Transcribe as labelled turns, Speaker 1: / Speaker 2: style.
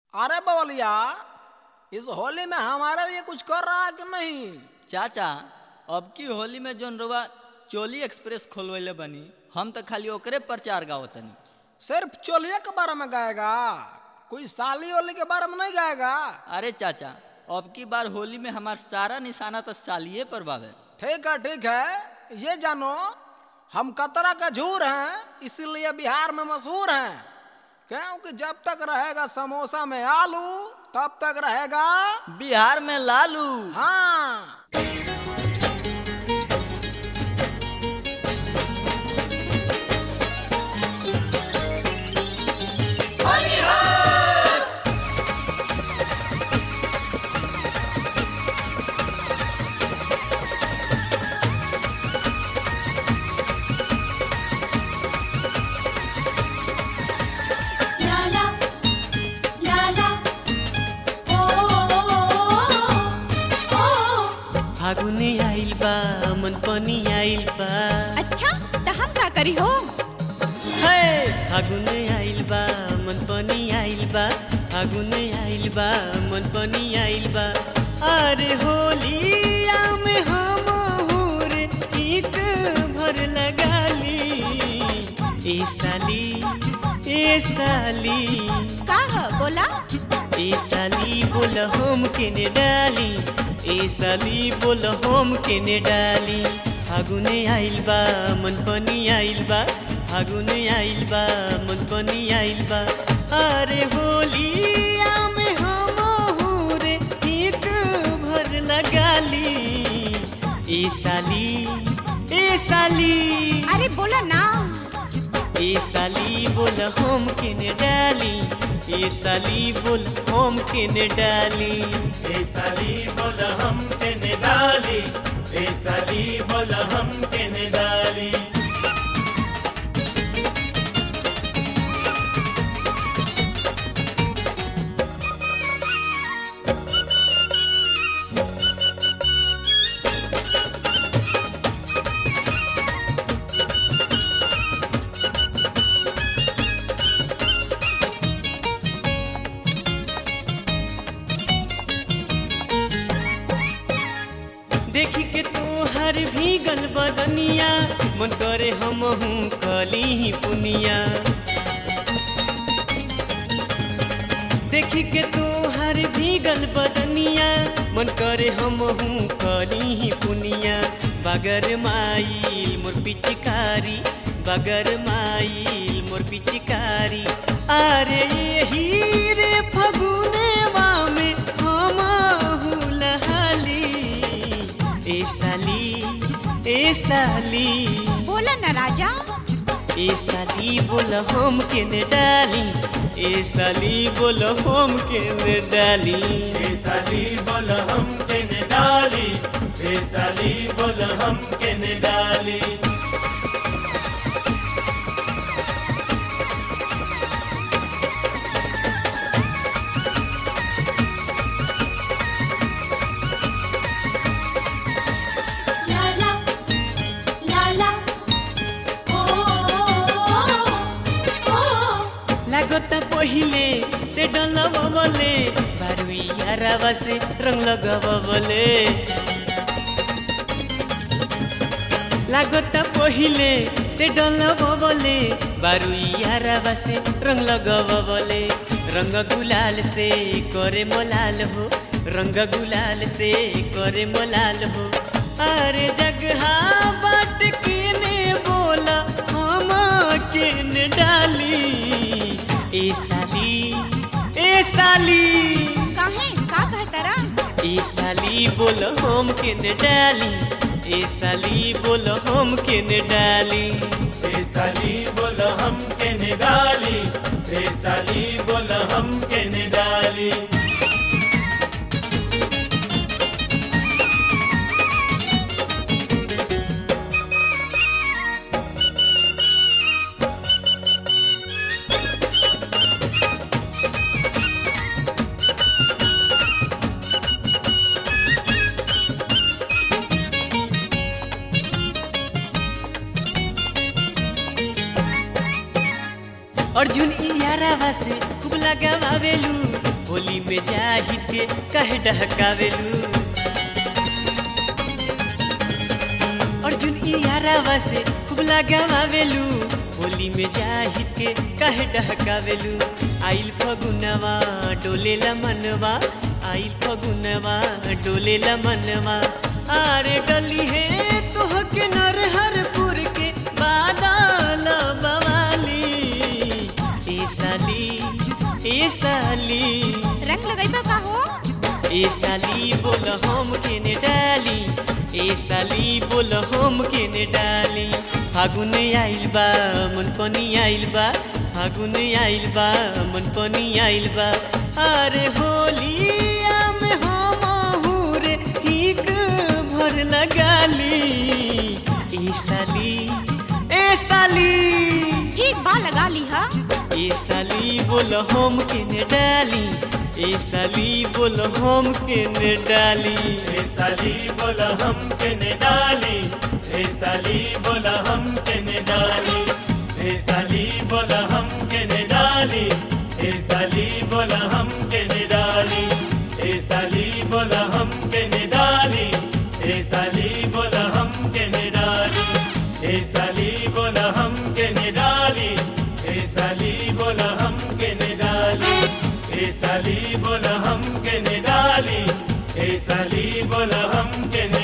Speaker 1: अरे बवलिया इस होली में हमारे लिए कुछ कर रहा है कि नहीं
Speaker 2: चाचा अब की होली में जोन रुआ चोली एक्सप्रेस खोलवैले बनी हम तो खाली ओकरे प्रचार गावतनी
Speaker 1: सिर्फ चोलिया के बारे में गाएगा कोई साली वाली के बारे में नहीं गाएगा
Speaker 2: अरे चाचा अब की बार होली में हमार सारा निशाना तो सालिए पर बावे
Speaker 1: ठीक है ठीक है ये जानो हम कतरा का झूर हैं इसीलिए बिहार में मशहूर हैं क्योंकि जब तक रहेगा समोसा में आलू तब तक रहेगा
Speaker 2: बिहार में लालू
Speaker 1: हाँ
Speaker 3: La la la la ओ ओ
Speaker 4: फागुने आइल बा मन पनि आइल बा
Speaker 3: अच्छा त हम का करी हो
Speaker 4: हे फागुने आइल बा मन पनि आइल बा फागुने आइल बा मन पनि आइल बा अरे होलिया में हम रे एक भर लगाली ए साली ए साली
Speaker 3: का ह बोला
Speaker 4: ए साली बोल हम केने डाली ए साली बोल हम केने डाली फागुने आइल बा मन पनि आइल बा फागुने आइल बा मन पनि आइल बा अरे होलिया में हम रे एक भर लगाली ए साली ए साली
Speaker 3: अरे बोला ना
Speaker 4: ए साली बोल हम केने डाली ए साली बोल हम केने डाली
Speaker 5: ए साली बोल हम तेने डाली ए साली बोल हम तेने डाली
Speaker 4: देखी के तोहर भीगल बदनिया मन करे हमहू कली ही पुनिया देखी के तोहर भीगल बदनिया मन करे हमहू कली ही पुनिया बगर माइल मोर पिचकारी बगर माइल मोर पिचकारी अरे यही रे फगुने में हमहू लहाली ए साली ए साली
Speaker 3: बोला ना राजा
Speaker 4: ए साली बोल हम केने डाली ए साली बोल हम केने डाली
Speaker 5: ए साली बोल हम तेने डाली ए साली बोल हम तेने डाली
Speaker 3: ला ला ला ला ओ ओ
Speaker 4: लागत पहिले से डलबले बारुइयारावा से रंग लगबले लागत पहिले से डलबले बारुइयारावा से रंग लगबले रंग गुलाल से करे मोलाल हो रंग गुलाल से करे मोलाल हो अरे जगहा बाट केने बोला हम केने डाली ए साली ए साली
Speaker 3: काहे का कहतरा
Speaker 4: ए साली बोल हम केने डाली ए साली बोल हम केने डाली
Speaker 5: ए साली बोल हम तेने डाली ए साली बोल हम तेने डाली
Speaker 4: अर्जुन ई यारावा से खूब लगावेलू होली में जाहिद के कहे डहकावेलू अर्जुन ई यारावा से खूब लगावेलू होली में जाहिद के कहे डहकावेलू आइल फगुनवा डोलेला मनवा आइल फगुनवा डोलेला मनवा आरे डली है तोह के नरहरपुर के बादल बवाली ए साली ए साली
Speaker 3: रंग लगैबा का हो
Speaker 4: ए साली बोल हम केने डाली ए साली बोल हम केने डाली फागुन आइल बा मन पनी आइल बा फागुन आइल बा मन पनी आइल बा अरे होलिया में हम रे ठीक भर लगाली ए साली ए साली
Speaker 3: ठीक बा लगा ली हा
Speaker 4: ए साली बोल हम केने डाली ए साली बोल हम केने डाली
Speaker 5: ए साली बोला हम के ने डाली ए साली बोला हम के ने डाली ए साली बोला हम के ने डाली ए साली बोला हम के ने डाली ए साली बोला हम के ने डाली ए साली बोला हम के ने डाली ए साली बोला हम के ने डाली ए साली बोला हम के ने डाली ए साली बोला हम के ने डाली ए साली बोला हम के ने